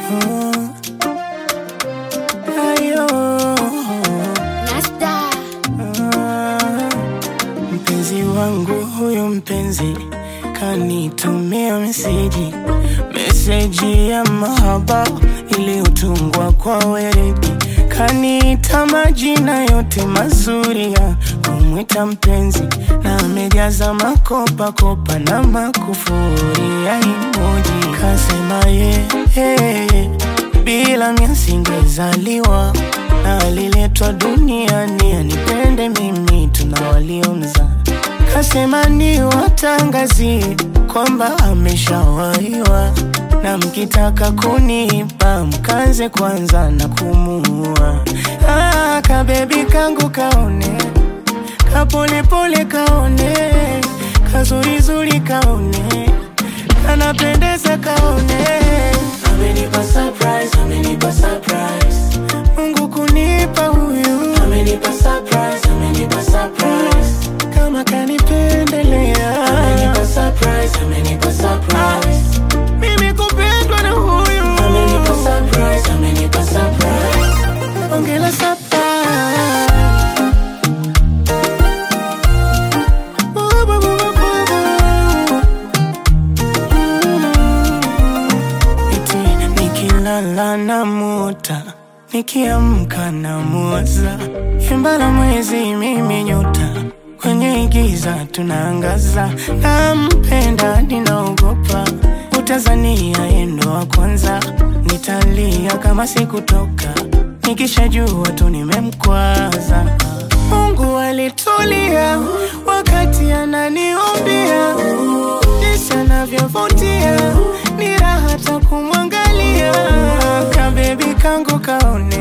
ayo Nasta. Mpenzi wangu huyu mpenzi kanitumia meseji, meseji ya mahaba iliyotungwa kwa weredi, kaniita majina yote mazuri ya kumwita mpenzi, na amejaza makopa kopa na makufuri ya emoji, kasema ye hey, bila mimi singezaliwa na aliletwa duniani anipende mimi, tuna waliomza kasema ni watangazie kwamba ameshawaiwa, na mkitaka kunipa mkaze kwanza na kumuua. Ah, kabebi kangu kaone, kapolepole kaone, kazurizuri kaone, kanapendeza kaone, amenipa surprise, amenipa surprise. Mungu kunipa huyu, amenipa surprise, amenipa surprise kama kanipendelea amenipa surprise, amenipa surprise. Mimi kupendwa na huyu amenipa surprise, amenipa surprise. Ongela surprise. Bu, bu, bu, bu, bu, bu. Eti nikilala na muta nikiamka na muwaza imbala mwezi mimi nyota kwenye giza tunaangaza nampenda ninaogopa utazania yendo wa kwanza nitalia kama sikutoka nikishajua tu nimemkwaza Mungu alitulia wakati ananiombia jinsi anavyovutia ni raha ta kumwangalia kabebi kangu kaone